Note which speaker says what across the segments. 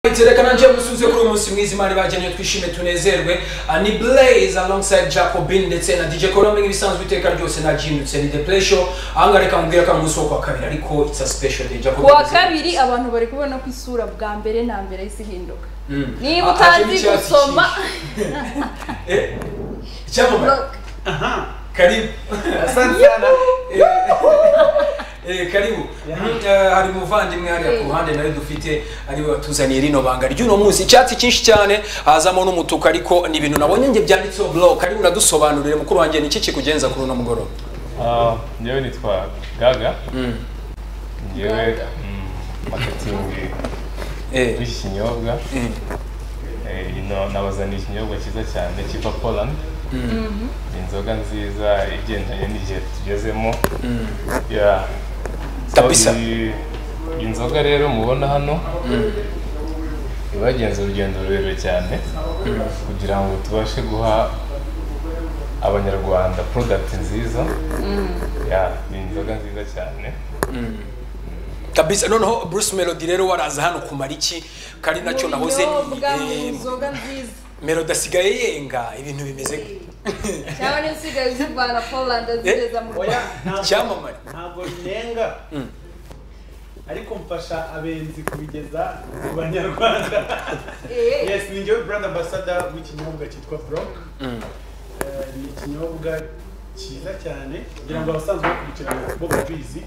Speaker 1: iti reka nanjye musubize kuri uyu munsi mwiza imana ibagennye twishime tunezerwe Ah, ni blaze alongside jacobin ndetse na dj korome nk'ibisanzwe iteka ryose nabyindutse ni the play show ahangaha reka mubwira ko ari umunsi wo kuwa kabiri ariko it's a special day
Speaker 2: ku
Speaker 1: jacobin
Speaker 2: wa kabiri abantu bari kubona ko isura bwa mbere na mbere yahise ihinduka
Speaker 1: Mm.
Speaker 2: niba
Speaker 1: Ah, aje
Speaker 2: utazi
Speaker 1: n'icyatsi
Speaker 2: gusoma
Speaker 1: Eh, icyamamare
Speaker 3: Aha.
Speaker 1: karibu
Speaker 3: Asante sana.
Speaker 1: Eh, eh, karibu Mm, eh, hari umuvandimwe hariya ku
Speaker 2: Eh.
Speaker 1: ruhande nawe dufite ariwe watuzaniye rino banga ry'uno munsi icyatsi cyinshi cyane hazamo n'umutuku ariko ni ibintu nabonye nge byanditseho blog karibu nadusobanurire mukuru wanjye ni iki kikugenza kuri uno mugoroba
Speaker 4: Ah, njyewe nitwa gaga
Speaker 1: Mm.
Speaker 4: njyewe
Speaker 2: Gaga.
Speaker 4: mm, marketing
Speaker 1: Eh,
Speaker 4: w'iki kinyobwa
Speaker 1: eh,
Speaker 4: Eh, ino nabazaniye ikinyobwa cyiza cyane kiva poland ni inzoga nziza igendanye n'igihe tugezemo
Speaker 1: mm.
Speaker 4: Yeah. So,
Speaker 1: Kabisa.
Speaker 4: iyi- iyi nzoga rero mubona hano ibagenza urugendo rurerure cyane kugira ngo tubashe guha abanyarwanda product nziza Yeah, ni inzoga nziza cyane
Speaker 1: kabisa noneho bruce melody rero waraza hano kumara iki kari nacyo nahoze
Speaker 2: Ubunyobwa
Speaker 1: eh,
Speaker 2: mu nzoga nziza
Speaker 1: melody asigaye yenga ibintu bimeze gute?
Speaker 2: cyangwa niba usigaye uzivana polanda zigeza mu
Speaker 3: Oya,
Speaker 2: rwanda
Speaker 3: ntabwo-
Speaker 1: icyamamare
Speaker 3: ntabwo nenga ariko mfasha abenzi kubigeza ku banyarwanda
Speaker 2: Eh,
Speaker 3: yes ni njyewe brand ambassador w'ikinyobwa cyitwa brock Eh, ni ikinyobwa cyiza cyane kugira ngo abasanzwe bakurikirana bo babizi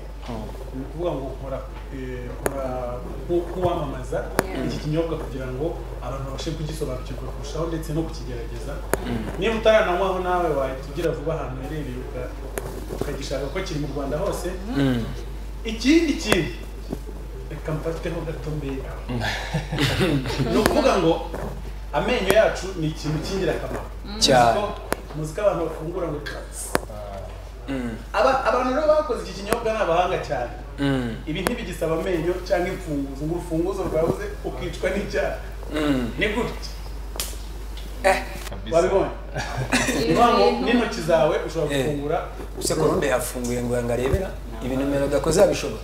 Speaker 3: ni ukuvuga ngo nkora eh, nkora nku- nk'uwamamaza
Speaker 2: Yeah.
Speaker 3: iki kinyobwa kugira ngo abantu babashe kugisobanukirwa kurushaho ndetse no kukigerageza niba utarananywaho nawe wahita ugira vuba ahantu uherereye uka- ukagishaka ko kiri mu rwanda hose
Speaker 1: Mm.
Speaker 3: ikindi kintu reka mfateho gato mbega ni ukuvuga ngo amenyo yacu ni ikintu cy'ingirakamaro
Speaker 1: cyane
Speaker 3: muzi ko abantu bafungura ngo katsi
Speaker 1: Mm.
Speaker 3: Aba- abantu rero bakoze iki kinyobwa ni abahanga cyane
Speaker 1: Mm.
Speaker 3: ibi ntibigisaba amenyo cyangwa imfunguzo ngo urufunguzo rwabuze ukicwa n'icyaha
Speaker 1: Mm.
Speaker 3: ni gutya
Speaker 4: kabisa
Speaker 3: wabibonye ni ukuvuga ngo n'intoki zawe ushobora
Speaker 1: Eh.
Speaker 3: gufungura
Speaker 1: use kolombe yafunguye ngo yanga arebera ibintu nimero gakoze yabishobora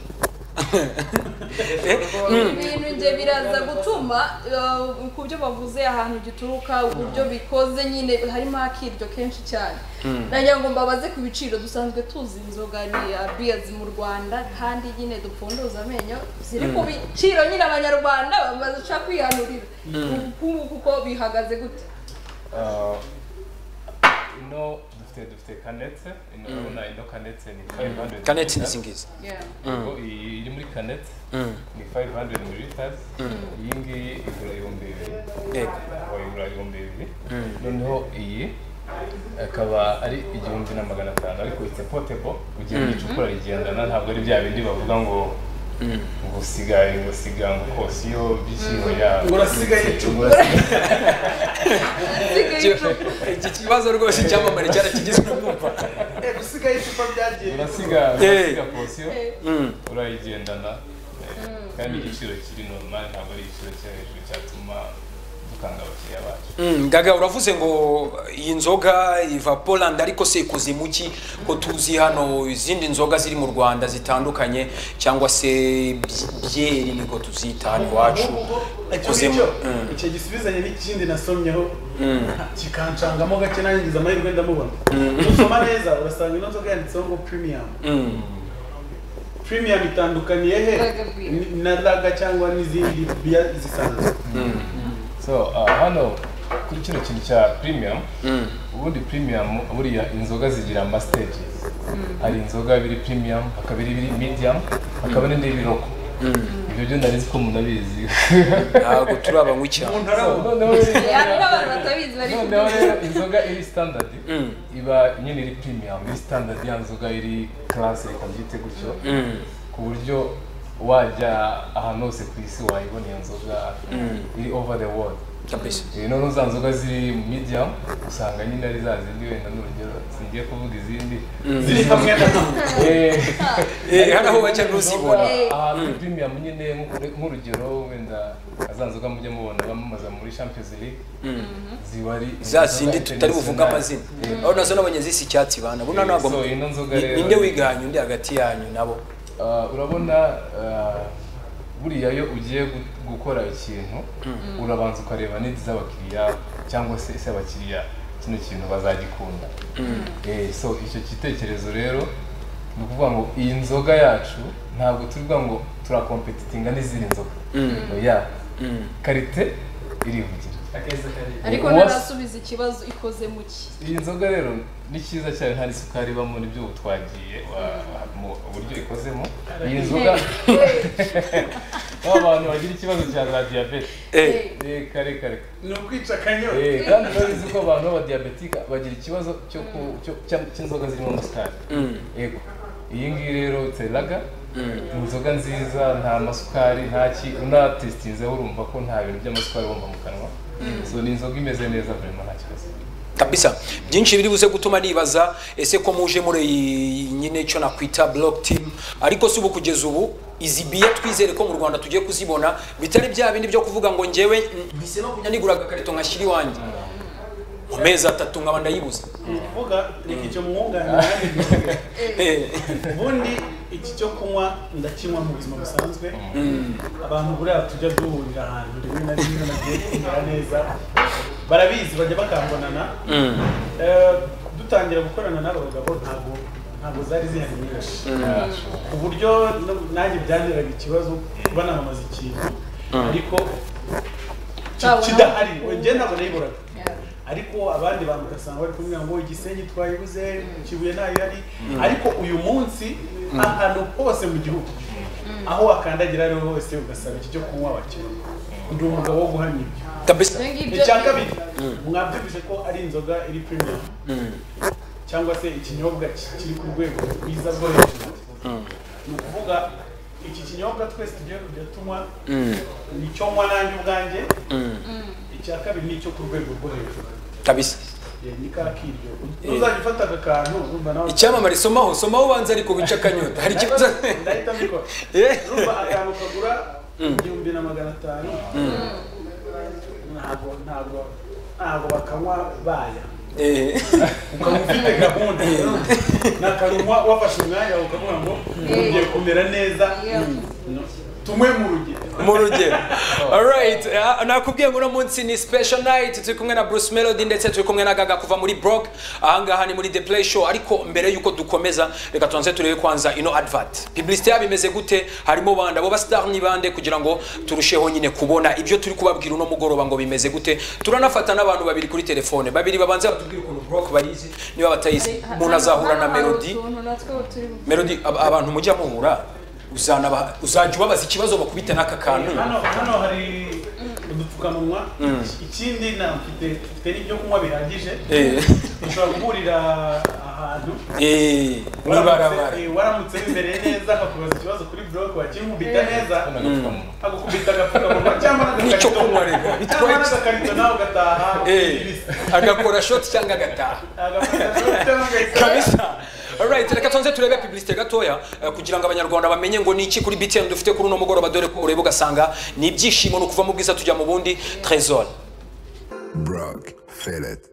Speaker 1: Eh, mm,
Speaker 2: ibintu nge biraza gutuma eh, ku byo bavuze ahantu gituruka uburyo bikoze nyine harimo akiryo kenshi cyane nagira ngo mbabaze ku biciro dusanzwe tuzi inzoga ni abiyazi mu rwanda kandi nyine dupfunduza amenyo ziri ku biciro nyine abanyarwanda babasha kwihanurira ubukungu kuko bihagaze gute
Speaker 4: Ah, ino dufite dufite kanetse ino urabona ino kanetse ni 500
Speaker 1: kaneti nisingiza
Speaker 4: Ubwo iyi iri muri kanetse
Speaker 1: Mm.
Speaker 4: ni 500 mililiters iyi ngiyi igura ibihumbi bibiri
Speaker 1: yego
Speaker 4: aho igura ibihumbi bibiri noneho iyi akaba ari igihumbi na magana atanu ariko ite potebo ugiye mu icupa rigendana ntabwo ari bya bindi bavuga ngo ngo usigaye ngo siga ngo kosiyo by'ikiho yabo
Speaker 3: ngo urasigaye icupa
Speaker 2: isigaye icupa
Speaker 1: iki kibazo rwose icyamamare cyarakigizwe kumva
Speaker 3: Eh, gusigaye icupa byagiye
Speaker 4: urasiga
Speaker 1: Eh.
Speaker 4: urasiga kosiyo
Speaker 1: Mm.
Speaker 4: urayigendana eh, kandi igiciro kiri normal ntabwo ari igiciro cyo hejuru cyatuma dukanga abakiriya bacu
Speaker 1: Mm, gaga uravuze ngo iyi nzoga iva poland ariko se ikoze mu ki ko tuzi hano izindi nzoga ziri mu rwanda zitandukanye cyangwa se by- byeri niko tuzita hano iwacu
Speaker 3: icyo
Speaker 1: ikoze mu
Speaker 3: ngicyo
Speaker 1: Mm,
Speaker 3: icyo gisubizanye n'ikindi nasomyeho
Speaker 1: mm,
Speaker 3: kikancangamo gake nanjye ngize amahirwe ndamubona usoma neza urasanga ino nzoga yanditseho ngo premium
Speaker 1: mm.
Speaker 3: premium itandukaniye he
Speaker 2: Lager beer.
Speaker 3: Ni- na laga cyangwa n'izindi biya zisanzwe
Speaker 4: so uh, hano kuri kino kintu cya premium
Speaker 1: Mm.
Speaker 4: ubundi premium buriya inzoga zigira ama stages hari inzoga biri premium hakaba ibiri medium hakaba n'indi y'ibiroko ibyo byo nari nzi ko umuntu abizi
Speaker 1: ntabwo turi abanywi cyane
Speaker 3: umuntu
Speaker 4: So,
Speaker 3: arabona
Speaker 4: noneho rero-
Speaker 2: hari n'abantu batabizi bari
Speaker 4: noneho rero inzoga iri standard
Speaker 1: Mm.
Speaker 4: iba nyine iri premium iri standard ya nzoga iri class reka byite gutyo
Speaker 1: Mm.
Speaker 4: ku buryo wajya ahantu hose ku isi wayibona iyo nzoga iri over the world
Speaker 1: kabisa
Speaker 4: Eh, noneho za nzoga ziri mu mijya usanga nyine ari za zindi wenda n'urugero singiye kuvuga izindi
Speaker 3: ziri hamwe na hamwe
Speaker 4: Eh,
Speaker 1: Eh, hari aho
Speaker 4: ariko
Speaker 1: bajya
Speaker 4: izindi nzoga
Speaker 1: kuzibona
Speaker 4: ahantu premium nyine nk'u- nk'urugero wenda za nzoga mujya mubona bamamaza muri champions league ziba ari
Speaker 1: za
Speaker 4: inzoga
Speaker 1: zindi tutari buvuge
Speaker 4: international.
Speaker 1: amazina aho nazo nabonye zisa icyatsi bana buna
Speaker 4: Eh,
Speaker 1: ntabwo
Speaker 4: so ino nzoga
Speaker 1: Ni-
Speaker 4: rero-
Speaker 1: ninde wiganye undi hagati yanyu nabo
Speaker 4: Ah, urabona ah, buriya iyo ugiye gu- gukora ikintu urabanza ukareba neza iz'abakiriya cyangwa se ese abakiriya kino kintu bazagikunda Eh, so icyo gitekerezo rero ni ukuvuga ngo iyi nzoga yacu ntabwo tuvuga ngo turakompetitinga n'izindi nzoga oya karite irivugira
Speaker 2: ariko
Speaker 4: Uwase-
Speaker 2: ntarasubiza ikibazo ikoze mu ki
Speaker 4: iyi nzoga rero ni cyiza cyane nta n'isukari ibamo nibyo ubu twagiye wa- mu buryo ikozemo iyi nzoga ba bantu bagira ikibazo cya za diyabete
Speaker 1: Eh,
Speaker 4: Eh, kare kare
Speaker 3: ni ukwica akanyota
Speaker 4: Eh, kandi urabizi ko abantu b'abadiyabetika bagira ikibazo cyo ku- cyo- cya- cy'inzoga zirimo amasukari
Speaker 1: mm,
Speaker 4: yego iyi ngiyi rero teraga inzoga nziza nta masukari nta ki unatesitinzeho urumva ko nta bintu by'amasukari wumva mu kanwa so ni inzoga imeze neza vrema nta kibazo
Speaker 1: kabisa byinshi biri buze gutuma nibaza ese ko muje muri iyi nyine cyo nakwita block team ariko si ubu kugeza ubu izi biye twizere ko mu rwanda tugiye kuzibona bitari bya bindi byo kuvuga ngo ngewe mm, mpise no kujya nigura agakarito nkashyira iwanjye mu mezi atatu nkaba ndayibuze
Speaker 3: ni ukuvuga reka icyo mwunganira nanjye nkivuge.
Speaker 1: Eh,
Speaker 3: ubundi iki cyo kunywa ndakinywa mu buzima busanzwe abantu buriya tujya duhurira ahantu rimwe na rimwe bagiye kumera neza barabizi bajya bakambonana Eh, dutangira gukorana n'aba bagabo ntabwo ntabwo zari zihari nyinshi
Speaker 4: Nashoboye.
Speaker 3: ku buryo no- nanjye byanteraga ikibazo kuba namamaza ikintu ariko ki-
Speaker 2: Ntabona-
Speaker 3: kidahari njyewe ntabwo nayiburaga ariko abandi bantu ugasanga bari kuvuga ngo igisenyi twayibuze kibuye ntayihari ariko uyu munsi ahantu hose mu gihugu aho wakandagira ariho hose ugasaba iki cyo kunywa bakibona ndi umugabo wo guhamya ibyo
Speaker 1: kabisa
Speaker 2: ibyo ngibyo
Speaker 3: icya kabiri mwabyumvise ko ari inzoga iri premium cyangwa se ikinyobwa ki- kiri ku rwego rwiza rwo hejuru ni ukuvuga iki kinyobwa twese tugiye kujya tunywa ni icyo nywa nanjye ubwanjye icya kabiri ni icyo ku rwego rwo hejuru
Speaker 1: kabisa
Speaker 3: ni ka kiryo ntuzajya ufata aka kantu urumva nawe
Speaker 1: icyamamare somaho somaho ubanza ariko wica akanyota hari ikibazo
Speaker 3: ndahita mbikora
Speaker 1: Eh,
Speaker 3: urumva akantu kagura igihumbi na magana atanu ntabwo ntabwo ntabwo bakanywa baya
Speaker 1: eh,
Speaker 3: ukaba ufite gahunda nakarumwa wafashe umwanya ukavuga ngo ugiye kumera neza tumwe mu rugero
Speaker 1: mu rugero alright ah, nakubwiye ngo uno munsi ni special night turi kumwe na bruce melody ndetse turi kumwe na gaga kuva muri brok ahangaha ni muri the play show ariko mbere y'uko dukomeza reka tubanze turebe kwanza ino advert publicité yabo imeze gute harimo bande abo bastar ni bande kugira ngo turusheho nyine kubona ibyo turi kubabwira uno mugoroba ngo bimeze gute turanafata n'abantu babiri kuri telefone babiri babanza batubwire ukuntu brok bayizi niba batayizi umuntu azahura na melody melody ab- abantu mujya muhura uzanaba uzajya ubabaza ikibazo bakubite n'aka kantu
Speaker 3: hano hano hari udupfukamunwa ikindi na mfite mfite n'ibyo kunywa bihagije
Speaker 1: Eh,
Speaker 3: ushobora guhurira ahantu
Speaker 1: eh, mu ibarabara
Speaker 3: waramutse- eh, waramutse wimereye neza akakubaza ikibazo kuri bloke wakimubita neza
Speaker 4: Hano agapfukamunwa.
Speaker 3: agukubita agapfukamunwa cyangwa
Speaker 1: N'icyo kunywa
Speaker 3: n'agakarito
Speaker 1: rero,
Speaker 3: cyangwa
Speaker 1: bitwaye iki?
Speaker 3: n'agakarito nawe ugataha
Speaker 1: Eh,
Speaker 3: ibisa
Speaker 1: agakora shoti cyangwa agataha
Speaker 3: agakarito cyangwa ugahita
Speaker 1: kabisa Alright, reka tubanze turebe publicité gatoya eh, kugira ngo abanyarwanda bamenye ngo ni iki kuri BTN dufite kuri uno mugoroba dore ko ureba ugasanga ni ibyishimo ni ukuva mu bwiza tujya mu bundi Trésor
Speaker 5: Brock, feel it.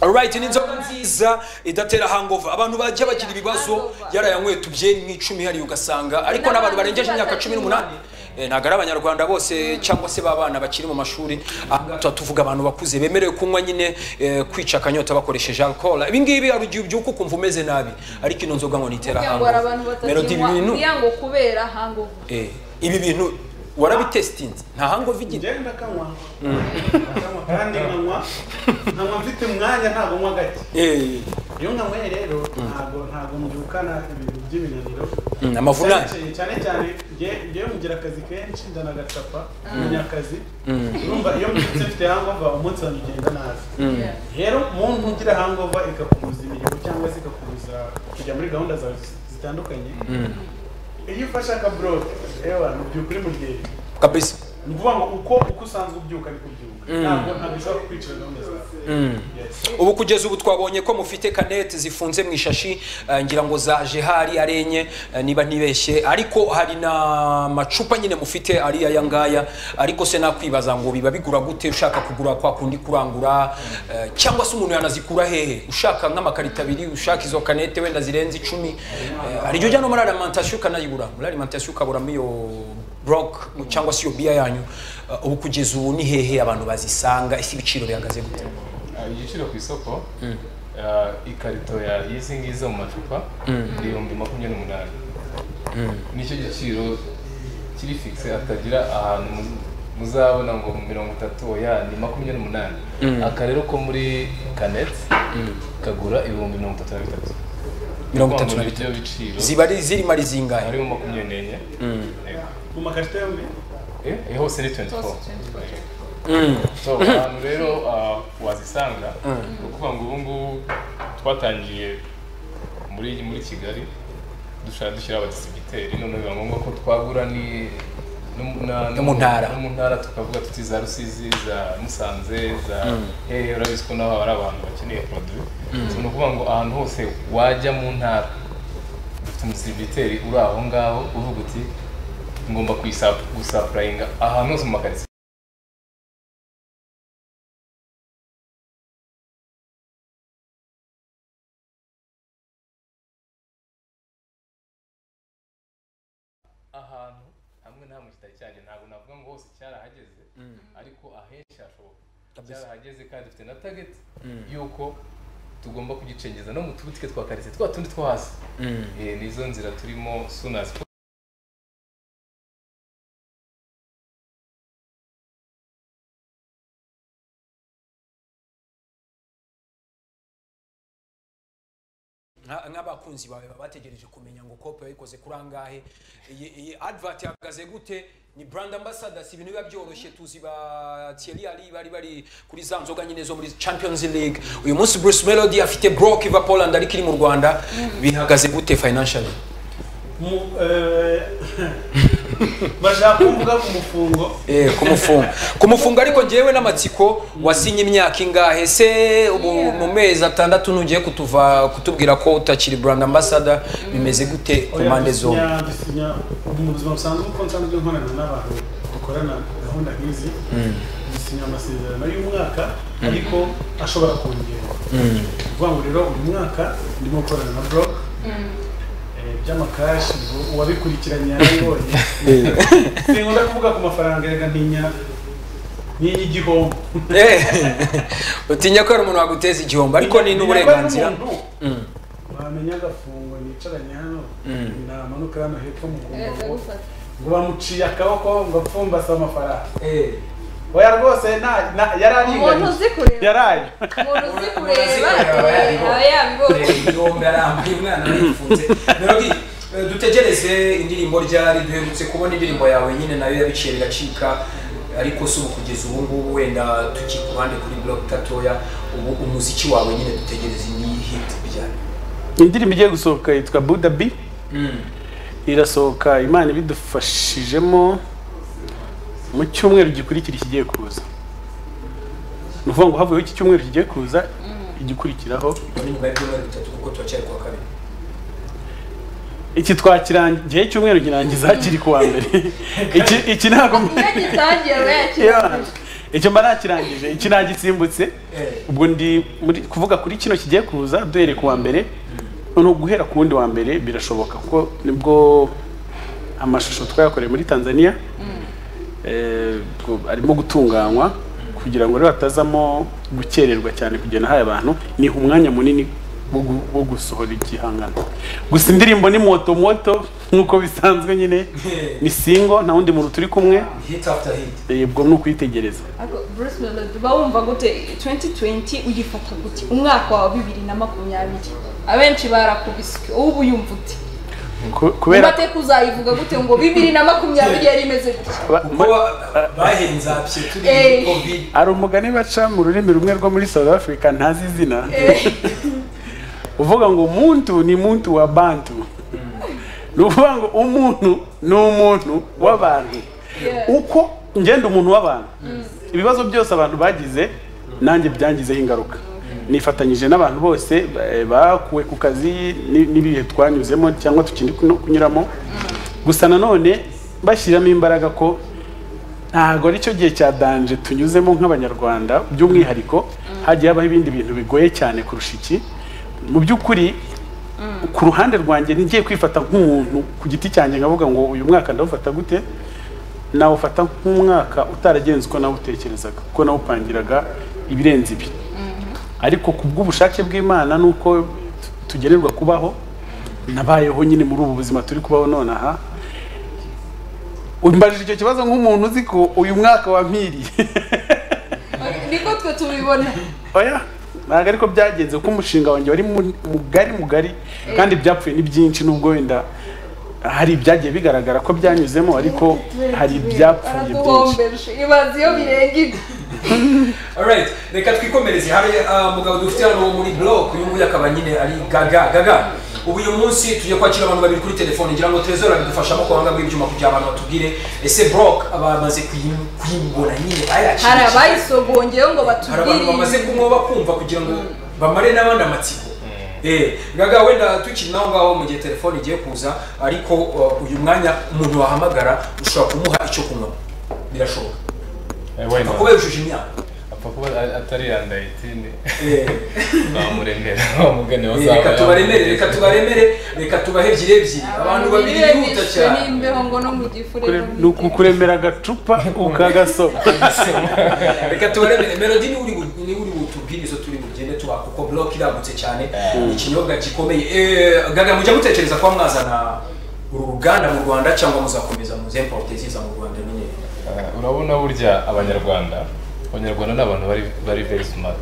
Speaker 1: Alright, ni inzoga nziza idatera hangover abantu bajya bagira ibibazo
Speaker 2: Hangover.
Speaker 1: yarayanyweye tubye nk'icumi hariya ugasanga ariko
Speaker 2: n'abantu
Speaker 1: n'abantu barengeje
Speaker 2: benshi
Speaker 1: imyaka cumi
Speaker 2: batakinywa.
Speaker 1: n'umunani Eh, ntabwo ari abanyarwanda bose cyangwa se babana bakiri mu mashuri ahangaha tuba tuvuga abantu bakuze bemerewe kunywa nyine eh, kwica akanyota bakoresheje alcohol ibi ngibi hari igihe ubyuka ukumva umeze nabi ariko ino nzoga ngo nitera
Speaker 2: kugira ngo hari abantu
Speaker 1: hangover melody ibi bintu
Speaker 2: batakinywa kugira ngo kubera hangover
Speaker 1: eh, ibi bintu warabitestinze nta hangover igira
Speaker 3: ngenda kanywa kanywa kandi nkanywa nkanywa mfite umwanya ntabwo nywa gake
Speaker 1: Eh,
Speaker 3: iyo nkanyweye rero ntabwo ntabwo mbyukana ibintu by'iminaniro
Speaker 1: Mm, amavunane.
Speaker 3: Cyane- cyane cyane nge- ngewe mugira akazi kenshi ndanagacapa menya akazi urumva iyo mbyutse mfite hangova umunsi wanjye ugenda nabi rero mu ntugira hangova ikakubuza imirimo cyangwa se ikakubuza kujya muri gahunda zawe zitandukanye iyo ufashe akabroke ewa mu by'ukuri mu ryeri
Speaker 1: kabisa
Speaker 3: ni ukuvuga ngo uko uko usanzwe ubyuka niko ubyuka ntabwo ntabwo ushobora kukwicira gahunda zawe Yes.
Speaker 1: ubu kugeza ubu twabonye ko mufite kanete zifunze mu ishashi eh, ngira ngo za jehari ari enye eh, niba ntibeshye ariko hari n'amacupa nyine mufite ari aya ngaya ariko se nakwibaza ngo biba bigura gute ushaka kugura kwa kundi kurangura eh, cyangwa se umuntu yanazikura hehe ushaka nk'amakarito abiri ushaka izo kanete wenda zirenze icumi eh, hari igihe ujya no muri alimentation ukanayigura muri alimentation ukaburamo iyo block cyangwa se iyo biya yanyu Eh, ubu kugeza ubu ni hehe abantu bazisanga ese ibiciro bihagaze gute
Speaker 4: Ah, igiciro ku isoko ah, ikarito ya y'izi ngizi mu macupa ni ibihumbi makumyabiri n'umunani nicyo giciro kiri fixe atagira ahantu mu- muzabona ngo mirongo itatu oya ni makumyabiri n'umunani aka rero ko muri kanet kagura ibihumbi mirongo itatu na bitatu
Speaker 1: mirongo itatu na
Speaker 4: Ni
Speaker 1: bitatu
Speaker 4: byo biciro
Speaker 1: ziba ari zirimo ari zingahe
Speaker 4: harimo makumyabiri n'enye Yego.
Speaker 3: mu makarita yombi
Speaker 4: Eh, eh, hose ni 24
Speaker 2: Hose
Speaker 4: so ahantu rero ah, wazisanga ni ukuvuga ngo ubu ngubu twatangiye muri muri kigali dushaka dushyira abadistributeri none biba ngombwa ko twagura ni no mu- na-
Speaker 1: No mu ntara.
Speaker 4: no mu ntara tukavuga tuti za rusizi za musanze za hehe urabizi ko naho hari abantu bakeneye produit so ni ukuvuga ngo ahantu hose wajya mu ntara dufite umudistributeri uri aho ngaho uvuga uti ngomba kuyisapu- gusapurayinga ahantu hose mu makaritsiye ahantu hamwe na hamwe kitari cyagera ntabwo navuga ngo hose cyarahageze ariko ahenshi hashoboka cyarahageze kandi dufite na target y'uko tugomba kugicengeza no mu tubutike twa karitsiye twa tundi two hasi Eh, nizo nzira turimo sunas
Speaker 1: Nka- nk'abakunzi bawe baba bategereje kumenya ngo kope yayikoze kuri angahe iyi iyi advert ihagaze gute ni brand ambassadors ibintu biba byoroshye tuzi ba Thierry Henry bari bari kuri za nzoga nyine zo muri Champions League uyu munsi Bruce Melody afite Brock iva Poland ariko iri mu Rwanda bihagaze gute financially
Speaker 3: Mu- eh, bashaka kuvuga umufungo
Speaker 1: eh kumufunga kumufunga ariko njyewe n'amatsiko wasinye imyaka ingahe se ubu
Speaker 2: Yeah.
Speaker 1: mu mezi atandatu ntugiye kutuva kutubwira ko utakiri brand ambassador bimeze gute ku mpande zombi
Speaker 3: dusinya- dusinya mu buzima busanzwe uko nsanzwe nkorana n'abantu dukorana gahunda nk'izi dusinya amasezerano y'umwaka ariko ashobora kongerwa kuvuga ngo rero uyu mwaka ndimo gukorana na blog eh, by'amakashi ngo uwabikurikiranye yarabibonye sinkunda kuvuga ku mafaranga erega ntinya ntinya igihombo
Speaker 1: Eh, utinya ko hari umuntu waguteza igihombo ariko ni n'uburenganzira
Speaker 3: wamenya agafungo nicaranye hano namanuka hano hepfo mu
Speaker 2: Ndaza
Speaker 3: kumbogo
Speaker 2: gufata.
Speaker 3: ngo bamuciye akaboko ngo apfumbase amafaranga
Speaker 1: Eh,
Speaker 3: oya rwose nta- nta- yari
Speaker 2: umuntu
Speaker 3: aringaniye
Speaker 2: uzi kureba
Speaker 3: yaraye
Speaker 2: umuntu uzi
Speaker 1: Umuntu
Speaker 2: kureba
Speaker 1: uzi kureba aba
Speaker 2: eh,
Speaker 1: yabibonye.
Speaker 2: aba yabibonye
Speaker 1: eh, igihombo yarambuye umwana yifunze Melody, eh, dutegereze indirimbo ryari duherutse kubona indirimbo yawe nyine nayo yabiciye biracika ariko si ubu kugeza ubu ngubu wenda tukiri ku ruhande kuri blog gatoya ubu umuziki wawe nyine dutegereze iyi hit ryari
Speaker 3: indirimbo igiye gusohoka yitwa buda bi irasohoka imana ibidufashijemo mu cyumweru gikurikira ikigiye kuza ni ukuvuga ngo havuyeho iki cyumweru kigiye kuza igikurikiraho
Speaker 1: ni nyuma y'ibyumweru bitatu kuko turacyari kuwa kabiri
Speaker 3: iki twakirangiye cyumweru kirangiza kiri kuwa mbere iki iki ntabwo
Speaker 2: iyo gitangiye aba
Speaker 3: Yeah.
Speaker 2: yakirangije
Speaker 3: icyo mba nakirangije iki nagisimbutse
Speaker 1: Eh.
Speaker 3: ubwo ndi muri kuvuga kuri kino kigiye kuza duhere ku wa mbere noneho guhera ku wundi wa mbere birashoboka kuko nibwo amashusho twayakoreye muri tanzania eh, ubwo arimo gutunganywa kugira ngo rero hatazamo gukererwa cyane kugena ahaye abantu niha umwanya munini wo gu- wo gusohora igihangano gusa indirimbo ni moto moto nk'uko bisanzwe nyine ni singo nta wundi muntu turi kumwe
Speaker 1: hit after hit
Speaker 3: eh, ubwo ni ukwitegereza
Speaker 2: Ariko Bruce Melody uba wumva gute 2020 ugifata gute umwaka wa bibiri na makumyabiri abenshi barakubiswe wowe uba uyumva ute
Speaker 3: Ku- kubera
Speaker 2: umateka uzayivuga gute ngo bibiri na makumyabiri yari imeze gutya
Speaker 3: ba-
Speaker 1: kuko ba- bahenzapye turi muri
Speaker 2: Eh.
Speaker 1: covid
Speaker 3: hari umugani baca mu rurimi rumwe rwo muri south africa ntazi izina uvuga ngo umuntu ni muntu wa bantu ni ukuvuga ngo umuntu ni umuntu w'abantu
Speaker 2: Yeah.
Speaker 3: uko ngenda umuntu w'abantu ibibazo byose abantu bagize nanjye byangizeho ingaruka nifatanyije n'abantu bose ba- bakuwe ku kazi ni- n'ibihe twanyuzemo cyangwa tukindi kuno- kunyuramo gusa nanone bashyiramo imbaraga ko ntabwo aricyo gihe cya danje tunyuzemo nk'abanyarwanda by'umwihariko hagiye habaho ibindi bintu bigoye cyane kurusha iki mu by'ukuri ku ruhande rwanjye ngiye kwifata nk'umuntu ku giti cyanjye nkavuga ngo uyu mwaka ndawufata gute nawufata nk'umwaka utaragenze uko nawutekerezaga kuko nawupangiraga ibirenze ibi ariko ku bw'ubushake bw'imana n'uko tu- tugenerwa kubaho nabayeho nyine muri ubu buzima turi kubaho nonaha umbajije icyo kibazo nk'umuntu uzi ko uyu mwaka wampiriye
Speaker 2: niko twe tubibona
Speaker 3: oya ntabwo ariko byagenze kuko umushinga wanjye wari mu- mugari mugari kandi byapfuye ni byinshi nubwo wenda hari ibyagiye bigaragara ko byanyuzemo ariko hari ibyapfuye byinshi
Speaker 2: baraduhombeje ibaze iyo birenga ibi
Speaker 1: alright reka twikomereze hari ah, mugabo dufite hano wo muri block uyu nguyu akaba nyine ari gaga gaga ubu uyu munsi tugiye kwakira abantu babiri kuri telefone ngira ngo trezor abidufashamo ku buhanga bw'ibyuma kugira abantu batubwire ese block abamaze kuyi- kuyibona nyine bayakirije
Speaker 2: hari abayisogongeyeho ngo
Speaker 1: hari abantu bamaze
Speaker 2: batubwire
Speaker 1: kumwoba kumva kugira ngo bamare n'abandi amatsiko Eh, gaga wenda tukiri naho ngaho mu gihe telefone igiye kuza ariko uh, uyu mwanya umuntu wahamagara ushobora kumuha icyo kunywa birashoboka
Speaker 4: wenda
Speaker 1: kuba yujuje imyaka
Speaker 4: apfa kuba a- atari yandayitini
Speaker 1: Eh,
Speaker 4: bamuremera bamugane
Speaker 1: eh, reka tubaremere reka tubaremere reka tubahe ebyiri ebyiri abantu babiri bihuta
Speaker 2: bishwe
Speaker 1: cyane
Speaker 2: n'imbeho ngo no mu gifu rero
Speaker 3: Kure- ni ukukuremera agacupa ukagasoma
Speaker 1: reka tubaremere melodi niwe uri bu- niwe uri butubwire izo turi bugende tubaha kuko block iragutse cyane ni ikinyobwa gikomeye Eh, gaga mujya mutekereza kuba mwazana uru ruganda mu rwanda cyangwa muzakomeza muzemporte ziza mu rwanda nyine
Speaker 4: Eh, urabona burya abanyarwanda abanyarwanda ni abantu bari bari very smart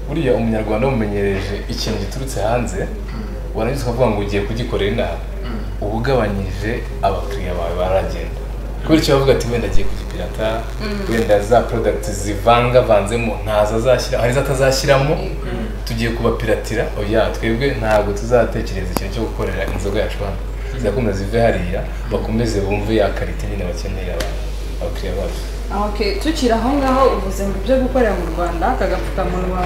Speaker 4: buriya umunyarwanda umumenyereje ikintu giturutse hanze warangiza ukavuga ngo ugiye kugikorera inaha uba ugabanyije abakiriya bawe baragenda kubera icyo bavuga ati wenda agiye kugipirata wenda za product zivangavanzemo ntazo azashyira hari izo atazashyiramo tugiye kubapiratira oya twebwe ntabwo tuzatekereza ikintu cyo gukorera inzoga yacu hano zizakomeza zive hariya bakomeze bumve ya karite nyine bakeneye abantu abakiriya bacu
Speaker 2: Okay, tukiri aho ngaho uvuze ngo ibyo gukorera mu rwanda aka gapfukamunwa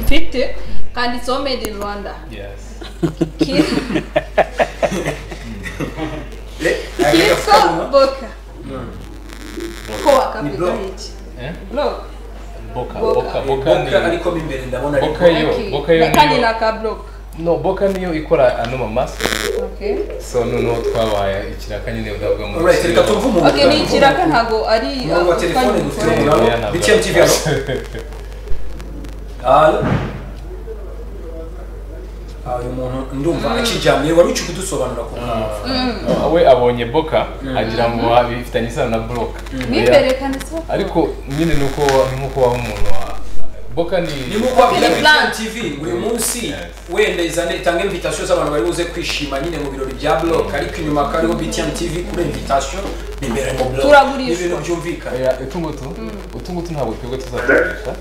Speaker 2: mfite kanditseho made in rwanda
Speaker 4: yes.
Speaker 2: Ki-
Speaker 1: Eh, agaga
Speaker 2: kitwa
Speaker 1: fukamunwa.
Speaker 2: boka ko
Speaker 1: Ni
Speaker 2: wakavuga
Speaker 1: block.
Speaker 2: iki
Speaker 4: Eh?
Speaker 2: block
Speaker 4: boka
Speaker 2: Boka.
Speaker 4: boka boka
Speaker 1: boka
Speaker 4: ni
Speaker 1: ariko mo imbere ndabona ariko
Speaker 4: boka yo
Speaker 2: Okay.
Speaker 4: boka yo
Speaker 2: kandi ni
Speaker 4: niyo
Speaker 2: aka block
Speaker 4: no boka niyo ikora ano mamasa
Speaker 2: Okay.
Speaker 4: so noneho twabaye ikiraka nyine udavuga mu
Speaker 1: Alright, reka tumve umuntu
Speaker 2: Okay, ni ikiraka ntabwo ari
Speaker 1: Umurongo wa telefone dufite
Speaker 2: ukanyikorera.
Speaker 1: umurabo
Speaker 4: Yeah, ntabwo.
Speaker 1: btm tv hano Halo? Ah, uyu muntu ndumva akijyamiye wari uci kudusobanura ku mpamvu
Speaker 4: Ah, we abonye boka agira ngo bifitanye isano na broka
Speaker 2: Mo imbere kanditseho
Speaker 4: ariko nyine ni uko ni nk'uko waba umuntu wa boka ni
Speaker 1: nimuko wabwira
Speaker 2: Okay,
Speaker 1: btm
Speaker 2: plan.
Speaker 1: tv buri munsi
Speaker 4: Yes.
Speaker 1: wenda izane itange invitation z'abantu bari buze kwishima nyine mu birori bya block ariko inyuma kariho btm tv kuri invitation imbere mu block
Speaker 2: Turagurishwa.
Speaker 1: n'ibintu byumvikana
Speaker 4: Oya, utu ngutu utu ngutu ntabwo twebwe tuzakoresha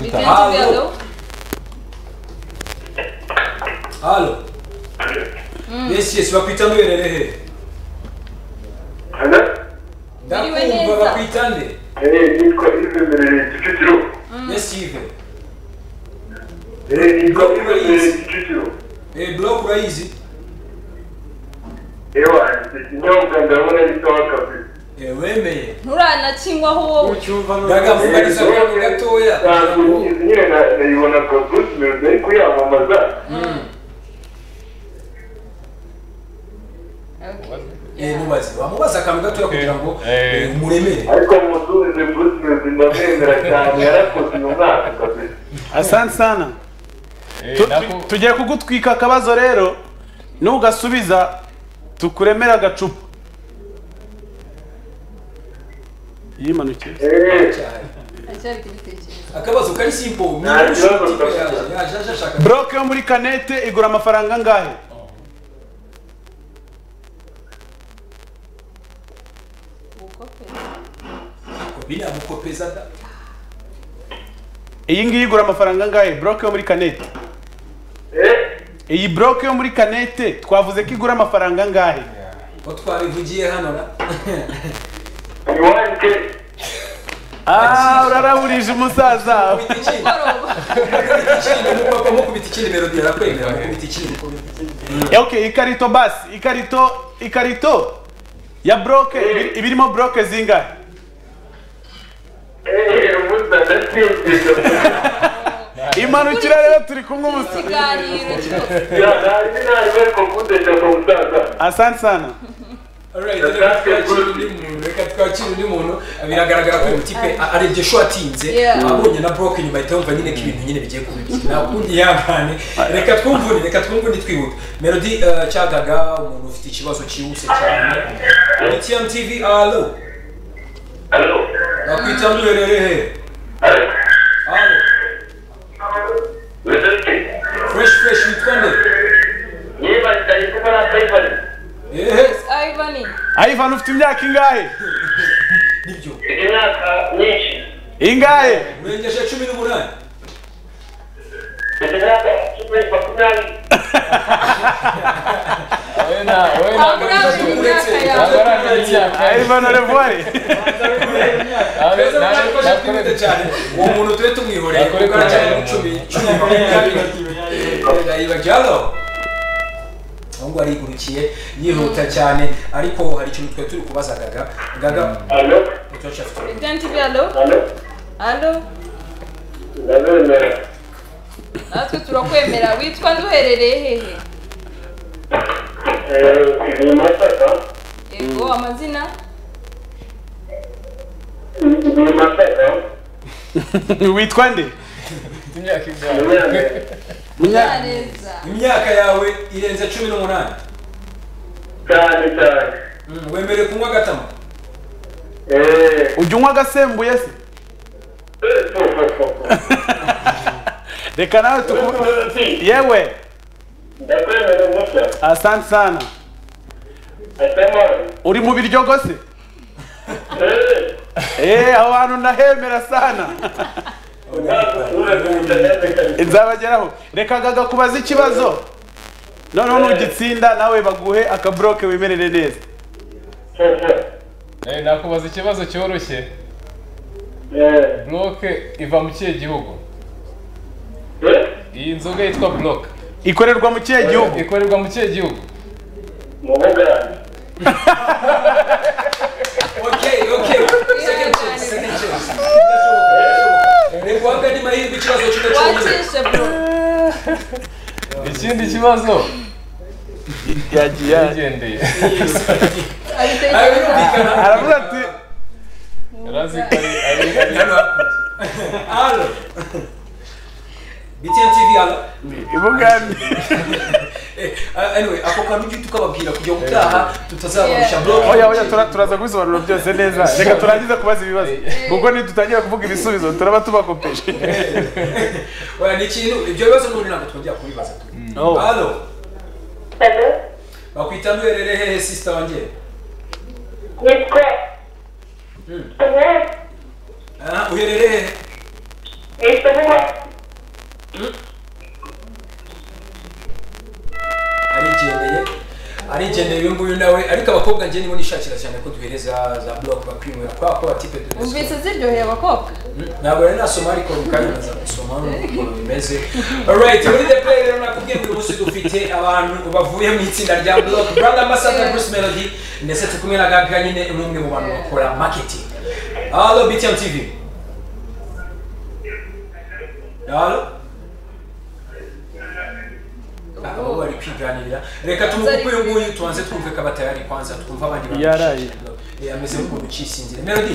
Speaker 2: BTN
Speaker 4: turadutanga
Speaker 1: Halo.
Speaker 2: TV, hello?
Speaker 1: halo yes yes bakwita ndwerere he
Speaker 6: Ana
Speaker 2: Biriwe
Speaker 1: ndakumva
Speaker 2: neza.
Speaker 1: bakwita nde
Speaker 6: eee nitwa Yves Merere Kicukiro
Speaker 1: yes yves
Speaker 6: eee nitwa Yves Merere Kicukiro
Speaker 1: eh block urayizi
Speaker 6: ewa ikinyobwa ndabona ari sawa kabiri
Speaker 1: eh wemeye
Speaker 2: nturanakinywaho wowe
Speaker 1: gaga vuganiza abantu gatoya kugira
Speaker 6: ntabwo
Speaker 1: ngo
Speaker 6: izi nyine na- nayibona kwa Bruce Melody ari kuyamamaza
Speaker 1: Eh, mubaze wamubaza akantu gatoya kugira ngo
Speaker 4: Eh.
Speaker 1: eh, umuremere
Speaker 6: ariko musubize Bruce Melody ndamwemera cyane yarakoze uyu mwaka kabiri
Speaker 3: asante sana Tu- tu- tugiye kugutwika akabazo rero nugasubiza tukuremera agacupa yimanukiye
Speaker 6: eee
Speaker 2: aracyari kubitekereza
Speaker 1: akabazo kari simple ni
Speaker 6: Nta
Speaker 1: umushuti
Speaker 6: kibazo
Speaker 1: we
Speaker 6: kabisa.
Speaker 1: yaje yaje aje ashaka
Speaker 3: buroke yo muri kanete igura amafaranga angahe
Speaker 1: biriya mukopeza da
Speaker 3: iyi ngiyi igura amafaranga angahe buroke yo muri kanete
Speaker 6: eee
Speaker 3: iyi buroke yo muri kanete twavuze ko igura amafaranga angahe
Speaker 1: ko twabivugiye hano na
Speaker 6: wanjye
Speaker 3: ah uraraburije umusaza
Speaker 2: mugoroba
Speaker 1: mupapa mukubita ikindi mero birakwemera mukubita ikindi
Speaker 3: okay ikarito basi ikarito ikarito ya broke ibi- ibirimo broke zingahe
Speaker 6: eee ubusa ndasinzira
Speaker 3: imanukira rero turi kumwe ubusa
Speaker 2: ikiganiro cyose
Speaker 6: ntazi nabi ariko kundesha ku musaza
Speaker 3: asante sana
Speaker 1: Alright, reka twakire undi muntu, reka twakire undi muntu biragaragara ko uyu mutipe a- arebye sho atinze
Speaker 2: Yeah.
Speaker 1: abonye na broke nyuma ahita yumva nyine ko ibintu nyine bigiye kuba bibi nta kundi yahane reka twumvune reka twumvune twihuta melody eh, cyagaga umuntu ufite ikibazo cyihuse cyane etm tv alo
Speaker 6: alo
Speaker 1: nakwita murerere
Speaker 6: alo
Speaker 1: alo
Speaker 6: wese ute
Speaker 1: fresh fresh witwa nde
Speaker 6: niba ndaye kuba na paypal
Speaker 1: ehe
Speaker 2: ivani
Speaker 3: ayivana ufite imyaka ingahe
Speaker 1: nibyo
Speaker 6: imyaka myinshi
Speaker 3: ingahe
Speaker 1: urengeje cumi n'umunani
Speaker 6: mfite imyaka cumi makumyabiri
Speaker 2: aburaje imyaka yawe
Speaker 3: ayivana revuwari
Speaker 1: Keza bwaje ko shakimite cyane uwo muntu tube tumwihoreye kuko aracyari mu cumi cumi makumyabiri ibajyalo ahubwo arigurukiye yihuta cyane ariko hari ikintu twari turi kubaza gaga gaga
Speaker 6: alo
Speaker 1: mutoci afite uruhu.
Speaker 2: Idan TV, alo
Speaker 6: alo
Speaker 2: alo
Speaker 6: ndabemera
Speaker 2: natwe turakwemera witwa nde uherereye hehe
Speaker 6: eee ni masaka
Speaker 2: yego amazina
Speaker 6: ni masaka
Speaker 3: witwa nde
Speaker 6: imyaka
Speaker 2: munyaneza
Speaker 1: imyaka yawe irenze cumi n'umunani
Speaker 6: cyane cyane
Speaker 1: Mm, wemerewe kunywa agatama
Speaker 6: eee
Speaker 3: ujya unywa agasembuye se reka nawe tuku yewe
Speaker 6: ndakwemera umusa
Speaker 3: asante sana
Speaker 6: asamara
Speaker 3: uri mu biryogo se
Speaker 6: eee
Speaker 3: eee aho hantu ndahemera sana nzabageraho reka gaga kubaza ikibazo noneho nugitsinda nawe baguhe akabroke wimerere neza
Speaker 4: Eh, nakubaza ikibazo cyoroshye bloke iva mu kihe gihugu iyi nzoga yitwa bloke
Speaker 3: ikorerwa mu kihe gihugu
Speaker 4: ikorerwa mu kihe gihugu
Speaker 6: mu bugande
Speaker 1: okay okay second chance second chance Birashoboka, birashoboka. reka uhabwe andi mahirwe ikibazo cy'uko cyonyine
Speaker 2: wakishe bro
Speaker 4: ikindi kibazo
Speaker 3: yagiye
Speaker 4: yigendeye
Speaker 1: Ayo,
Speaker 2: abitekereza
Speaker 1: birumvikana.
Speaker 3: aravuga ati
Speaker 4: arazi ko ari ari- ari
Speaker 1: Hano hakurya. Alo. BTN TV alo.
Speaker 3: ibugande
Speaker 1: Eh, uh, anyway, ako kantu ujye tukababwira kugira ngo utaha tutazabarusha
Speaker 2: Yeah.
Speaker 1: bro.
Speaker 3: oya oya tura- turaza kubisobanura byose neza reka turangize kubaza ibibazo kuko nidutangira kuvuga ibisubizo turaba tubakopeje
Speaker 1: Oya ni ikintu ibyo bibazo n'ubundi ntabwo twongera kubibaza. Alo. Bakwita mberere hehe sister wanjye?
Speaker 7: Nitwa Samuel,
Speaker 1: Ah, uherere hehe?
Speaker 7: ni Samuel,
Speaker 1: Arigendeye. Arigendeye uyu nguyu nawe ariko abakobwa njye nibo nishakira cyane ko duhereza za block bakwinywera kwa ko batipe duhereza.
Speaker 2: umvise ziryoheye abakobwa
Speaker 1: ntabwo rero nasoma ariko mu kanya naza gusoma ukuntu bimeze alright muri the play rero nakubwiye ngo uyu munsi dufite abantu bavuye mu itsinda rya block brother ambassador bruce melody ndetse turi kumwe na gaga nyine n'umwe mu bantu bakora marketing halo btm tv halo abo bari kwiganirira reka tumukupe uyu nguyu tubanze twumve ko abatayari kwanza twumve abandi bantu
Speaker 3: Yaraye.
Speaker 1: Eh, ameze nk'umuntu ucisinzira melody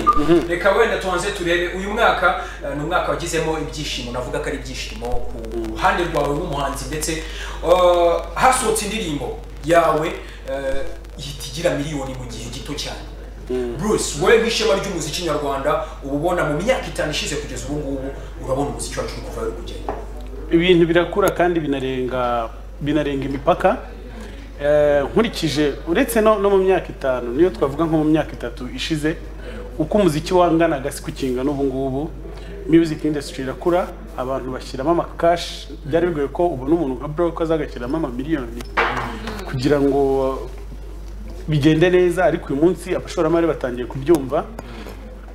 Speaker 1: reka wenda tubanze turebe uyu mwaka eh, ni umwaka wagizemo ibyishimo navuga ko ari ibyishimo ku ruhande rwawe nk'umuhanzi ndetse eh, hasohotse indirimbo yawe eh, ihita igira miliyoni mu gihe gito cyane bruce wowe nk'ishema ry'umuziki nyarwanda uba ubona mu myaka itanu ishize kugeza ubu ngubu urabona umuziki wacu uri kuva uri kugenda
Speaker 3: ibintu birakura kandi binarenga binarenga imipaka Eh, nkurikije uretse no, no mu myaka itanu niyo twavuga nko mu myaka itatu ishize uko umuziki wanganaga si kukinga n'ubu ngubu music industry irakura abantu bashyiramo amakashi byari bigoye ko ubona umuntu nka broke azagashyiramo amamiliyoni kugira ngo bigende neza ariko uyu munsi abashoramari batangiye kubyumva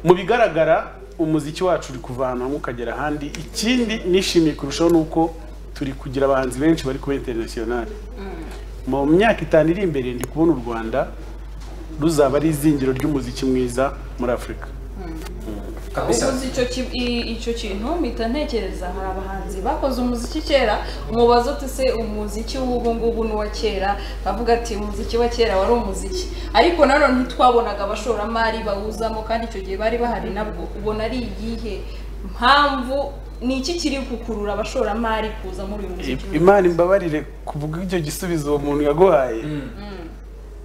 Speaker 3: mu bigaragara umuziki wacu uri kuva ahantu hamwe ukagera ahandi ikindi nishimiye kurushaho ni uko turi kugira abahanzi benshi bari kuba interinasiyonari mu myaka itanu iri imbere ndi kubona u rwanda ruzaba ari izingiro ry'umuziki mwiza muri afurika
Speaker 2: ubuze icyo ki- i- icyo kintu mpita ntekereza hari abahanzi bakoze umuziki kera umubaza uti se umuziki w'ubu ngubu n'uwa kera bavuga ati umuziki wa kera wari umuziki ariko nanone ntitwabonaga abashoramari bawuzamo kandi icyo gihe bari bahari nabwo ubona ari iyihe mpamvu ni iki kiri gukurura abashoramari kuza muri uyu muziki
Speaker 3: imana imbabarire kuvuga icyo gisubizo uwo muntu yaguhaye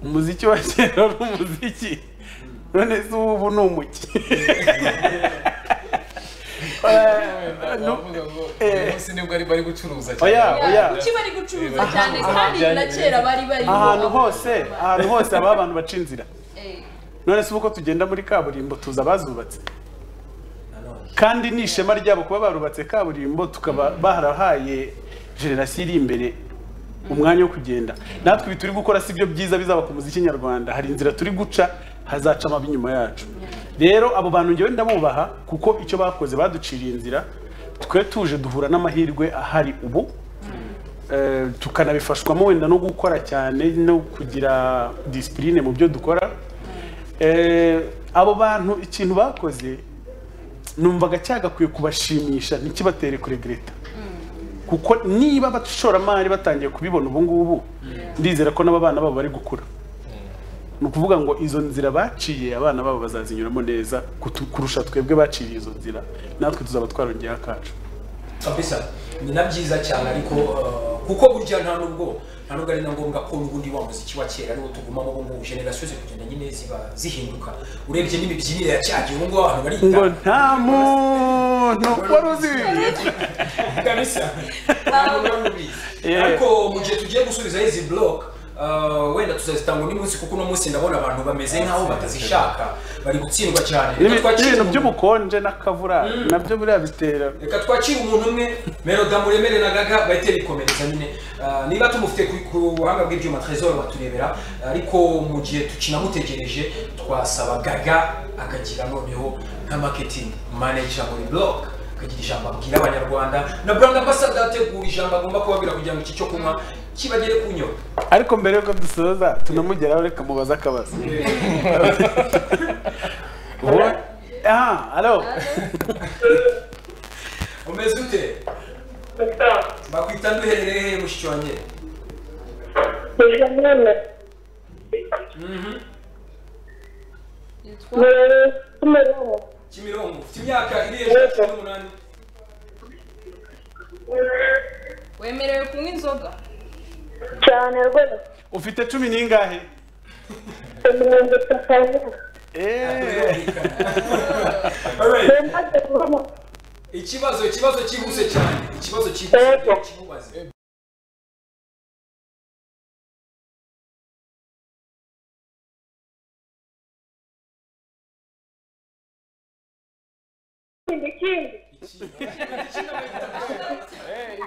Speaker 3: umuziki wa kera wari umuziki none se ubu ni umuki
Speaker 4: baravuga ngo uyu munsi nibwo ari bari gucuruza
Speaker 3: oya
Speaker 4: cyane
Speaker 3: oya
Speaker 2: kuki bari gucuruza
Speaker 4: Aha,
Speaker 2: cyane
Speaker 4: aha,
Speaker 2: kandi
Speaker 4: byari-
Speaker 2: na kera bari bari
Speaker 3: ahantu hose ahantu hose haba abantu baca inzira
Speaker 2: Eh,
Speaker 3: none se uko tugenda muri kaburimbo tuza abazubatse kandi ni ishema ryabo kuba barubatse kaburimbo tukaba barahaye generasiyo iri imbere umwanya wo kugenda natwe ibi turi gukora si byo byiza bizaba ku muziki nyarwanda hari inzira turi guca hazaca amabi nyuma yacu rero abo bantu ngewe ndabubaha kuko icyo bakoze baduciriye inzira twe tuje duhura n'amahirwe ahari ubu Eh, tukanabifashwamo wenda no gukora cyane no kugira disipurine mu byo dukora Eh, abo bantu ikintu bakoze numvaga cyagakwiye kubashimisha ntikibatere kuregreta kuko niba abashoramari batangiye kubibona ubu ngubu ndizera ko n'abana babo bari gukura ni ukuvuga ngo izo nzira baciye abana babo bazazinyuramo neza kutu- kurusha twebwe baciriye izo nzira natwe tuzaba twarongeraho akacu
Speaker 1: kabisa ni na byiza cyane ariko eh, kuko burya nta nubwo nta nubwo ari na ngombwa ko n'ubundi wa muziki wa kera ariwo tugumamo ubu ngubu generasiyo ziri kugenda nyine ziba zihinduka urebye n'imibyinire ya cya gihe ubu ngubu abantu
Speaker 3: ngo
Speaker 1: barita
Speaker 3: nta muntu wari uzi ibi
Speaker 1: kabisa nta nubwo wari ubizi
Speaker 3: Yeah.
Speaker 1: ariko mu gihe tugiye gusubizaho izi block eh, wenda tuzazitanga undi munsi kuko uno munsi ndabona abantu bameze nk'aho batazishaka bari gutsindwa cyane Reka
Speaker 3: N'ibi-
Speaker 1: twakire
Speaker 3: n'ibintu
Speaker 1: umuntu-
Speaker 3: by'ubukonje n'akavura nabyo buriya bitera
Speaker 1: reka twakire umuntu umwe meroda muremere na gaga bahite bikomereza nyine Ah, niba tumufite ku- ku buhanga bw'ibyuma trezor baturebera ariko mu gihe tukinamutegereje twasaba gaga akagira noneho nka marketing manager muri blog akagira ijambo abwira abanyarwanda na brand ambassador ategura ijambo agomba kubabwira kugira ngo iki cyo kunywa kibagere ku nyota
Speaker 3: ariko mbere yuko dusoza tunamugeraho reka mubaze akabazo Ubu- aha alo
Speaker 1: umeze ute bakwita nduherereye hehe mushiki wanjye
Speaker 2: yitwa
Speaker 7: Não,
Speaker 1: kimironko ufite imyaka iri hejuru ya cumi n'umunani
Speaker 2: wemerewe kunywa inzoga
Speaker 3: ufite cumi n'ingahe Eh,
Speaker 1: Alright. ikibazo ikibazo cyihuse cyane ikibazo cyihuse
Speaker 7: Yego.
Speaker 1: kimubaze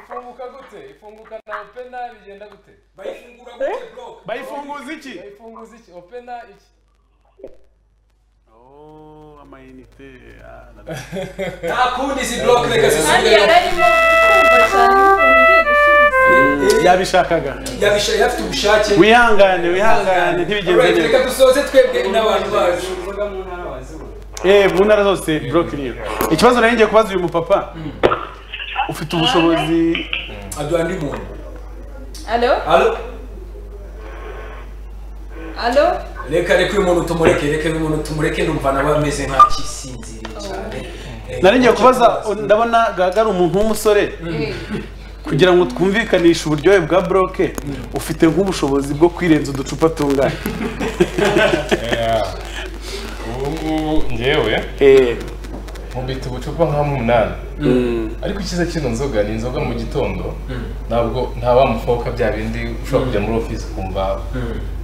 Speaker 8: ifunguka gute ifunguka na opena bigenda gute
Speaker 1: bayifungura gute block
Speaker 3: bayifunguza iki
Speaker 8: ifunguza iki opena iki
Speaker 3: Oh, amayinite ah, na-
Speaker 1: nta kundi izi block reka
Speaker 2: kandi
Speaker 1: zisubireyo
Speaker 2: yari arimo kumva cyane ukuntu ugiye gusubiza
Speaker 3: yabishakaga
Speaker 1: yabishaye afite ubushake
Speaker 3: wihangane wihangane ntibigenze
Speaker 1: Alright, reka
Speaker 3: neza
Speaker 1: dusoze twebwe n'abantu bacu
Speaker 3: Eh, mu ntara zose buroko iriyo ikibazo nari ngiye kubaza uyu mupapa ufite ubushobozi
Speaker 1: aduha undi muntu
Speaker 2: alo
Speaker 1: Alo?
Speaker 2: alo
Speaker 1: reka reka uyu muntu tumureke reka uyu muntu tumureke ndumva nawe ameze nk'akisinziriye cyane Eh,
Speaker 3: nari ngiye kubaza ndabona gaga ari umuntu w'umusore
Speaker 2: Eh,
Speaker 3: kugira ngo twumvikanishe uburyohe bwa broke ufite nk'ubushobozi bwo kwirenza uducupa tungana
Speaker 4: ubu ngubu ngewe
Speaker 3: Eh,
Speaker 4: nkubita ubucupa nk'amunani ariko icyiza kino nzoga ni inzoga mu gitondo ntabwo nta wa mukobwa bya bindi ushobora kujya muri ofisi ukumva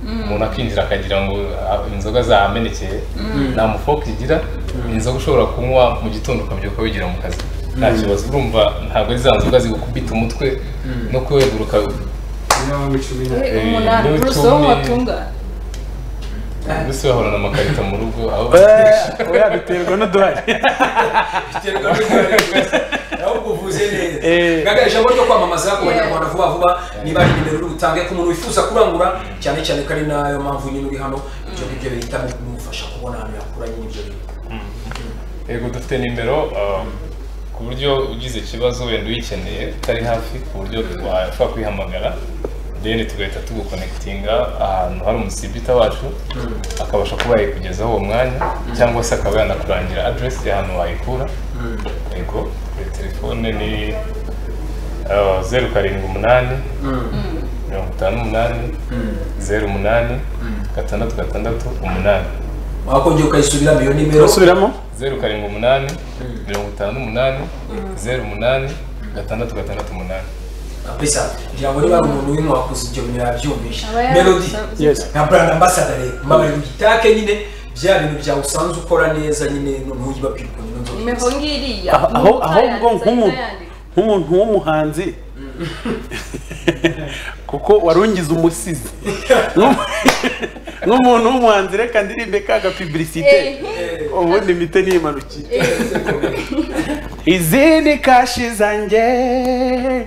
Speaker 4: umuntu akinjira akagira ngo ah, inzoga zamenekeye nta mufoka igira ni inzoga ushobora kunywa mu gitondo ukabyuka wigira mu kazi nta kibazo urumva ntabwo ari za nzoga zigukubita umutwe no kweguruka
Speaker 2: eh, umunani bruce wo mu batungane
Speaker 4: mbese bahorana amakarito mu rugo aho
Speaker 3: oya biterwa n'udurari
Speaker 1: biterwa n'ubwari bwiza ahubwo uvuze neza
Speaker 3: Eh.
Speaker 1: gaga ijambo ryo kwamamaza ku
Speaker 2: Yeah.
Speaker 1: banyarwanda vuba vuba niba ari nimero uri butange ku muntu wifuza kurangura cyane cyane ko ari nayo mpamvu nyine uri hano ibyo ngibyo bihita bimufasha kubona ahantu yakura nyine ibyo bintu
Speaker 4: yego dufite nimero um, ku buryo ugize ikibazo wenda uyikeneye utari hafi ku buryo washobora kuyihamagara then tugahita tugukonekitinga ahantu hari umusibita wacu akabasha kuba yayikugezaho uwo mwanya cyangwa se akaba yanakurangira address y'ahantu wayikura yego kuri telefone ni uh, zeru karindwi umunani mirongo itanu umunani zeru umunani gatandatu gatandatu umunani
Speaker 1: wakongera ukayisubiramo iyo nimero
Speaker 3: usubiramo
Speaker 4: zeru karindwi umunani mirongo itanu umunani zeru umunani gatandatu gatandatu umunani
Speaker 1: kabisa kugira ngo niba ari umuntu w'intu wakuze ibyo bintu yabyumvisha
Speaker 2: Aba yari
Speaker 1: melody
Speaker 2: abisanzwe.
Speaker 3: yes
Speaker 1: nka brand ambassador rero mbabaye mugitake nyine bya bintu byawe usanzwe ukora neza nyine ntuyi babwirwa nyine
Speaker 2: imivo ngiriya
Speaker 3: Ah, aho
Speaker 2: umuntu
Speaker 3: ahubwo
Speaker 2: utayanditse
Speaker 3: nk'umuntu
Speaker 2: yayandika.
Speaker 3: nk'umuntu w'umuhanzi kuko warungize umusizi Nk'umu- nk'umuntu w'umuhanzi reka ndirimbe ka gapiblisite ubundi mite niyimanukiye izindi kashi zanjye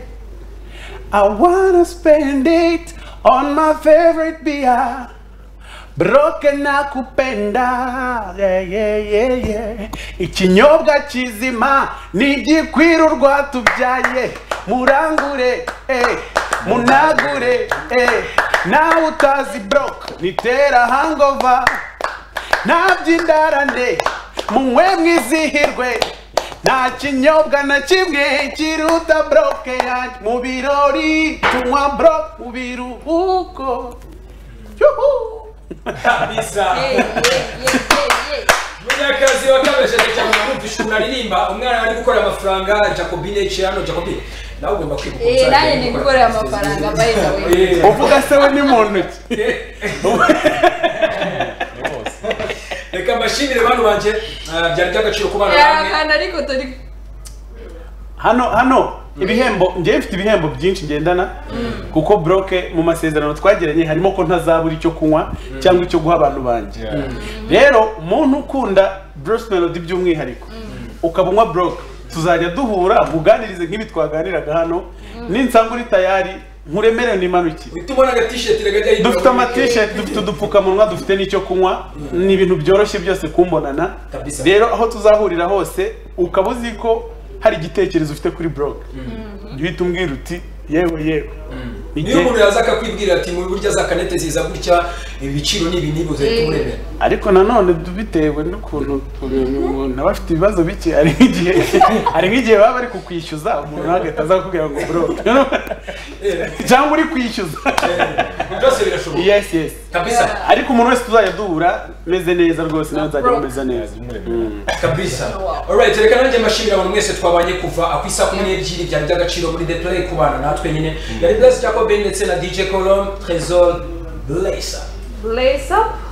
Speaker 3: I wanna spend it on my favorite beer Broke nakupenda yeah, yeah, yeah, yeah. ikinyobwa kizima nigikwira urwa tubyaye murangure eh, munagure eh. nawe utazi broke nitera hangova ntabyindarane munywe mwizihirwe nta kinyobwa na kimwe kiruta broke yanjye mu birori tunywa broke mu biruhuko Yuhu!
Speaker 1: kabisa
Speaker 2: Hey, yeah, yeah, yeah, yeah.
Speaker 1: munyakazi wa kabesheke cyane kumvisha umuntu aririmba umwana ari gukorera amafaranga jacobine eciye hano jacobine nawe ugomba kwibuka
Speaker 2: Eh, nanjye ndi gukorera amafaranga by the way
Speaker 1: Eh,
Speaker 3: uvuga se we ni mu ntoki
Speaker 1: reka mbashimire bantu banjye eh, byari by'agaciro ku bana bamwe
Speaker 2: kandi ariko turi
Speaker 3: hano hano ibihembo njyewe mfite ibihembo byinshi ngendana kuko broke mu masezerano twagiranye harimo ko ntazabura icyo kunywa cyangwa icyo guha abantu banjye rero umuntu ukunda bruce melody by'umwihariko ukaba unywa broke tuzajya duhura muganirize nk'ibi twaganiraga hano ninsanga uri tayari nkuremere nimanuke
Speaker 1: uhita ubona agatisheti kajya
Speaker 3: dufite amatisheti dufite udupfukamunwa dufite n'icyo kunywa ni ibintu byoroshye byose kumbonana
Speaker 1: Kabisa.
Speaker 3: rero aho tuzahurira hose ukaba uzi ko hari igitekerezo ufite kuri blog jya uhita umbwira uti yewe yewe
Speaker 1: niyo
Speaker 3: Ijye-
Speaker 1: umuntu yaza akakwibwira ati mu buryo za kanete ziza gutya ibiciro ni ibi n'ibi uzahita umuremera
Speaker 3: ariko nanone bitewe n'ukuntu umuntu aba afite ibibazo bike hari nk'igihe hari nk'igihe baba bari kukwishyuza umuntu nawe agahita aza kukubwira ngo blog cyangwa uri kwishyuza
Speaker 1: byose birashoboka
Speaker 3: yes yes
Speaker 1: kabisa
Speaker 3: ariko umuntu wese tuzajya duhura meze neza rwose nawe nzajya
Speaker 2: Broke.
Speaker 3: meze neza
Speaker 1: kabisa alright reka nanjye mbashimira abantu mwese twabanye kuva ku isaha kumi n'ebyiri byari by'agaciro muri deplay kubana natwe nyine yari bless jacob ndetse na dj colom trésor blessa
Speaker 2: blaze up